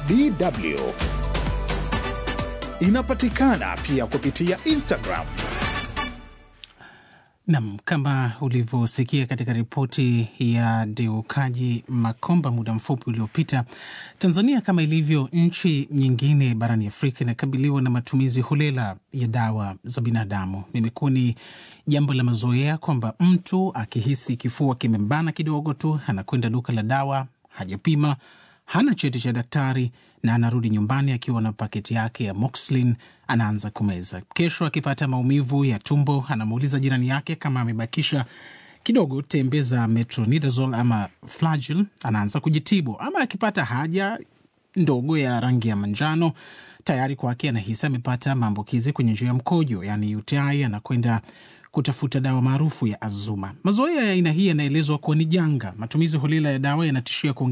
DW. Inapatikana pia kupitia Instagram. Nam, kama ulivyosikia katika ripoti ya Deukaji Makomba muda mfupi uliopita, Tanzania kama ilivyo nchi nyingine barani Afrika inakabiliwa na matumizi holela ya dawa za binadamu. Imekuwa ni jambo la mazoea kwamba mtu akihisi kifua kimembana kidogo tu anakwenda duka la dawa, hajapima, hana cheti cha daktari na anarudi nyumbani akiwa na paketi yake ya Moxlin, anaanza kumeza. Kesho akipata maumivu ya tumbo, anamuuliza jirani yake kama amebakisha kidogo tembe za metronidazole ama Flagyl, anaanza kujitibu. Ama akipata haja ndogo ya rangi ya manjano, tayari kwake anahisi amepata maambukizi kwenye njia ya mkojo, yani UTI, anakwenda kutafuta dawa maarufu ya Azuma. Mazoea ya aina hii yanaelezwa kuwa ni janga. Matumizi holela ya dawa yanatishia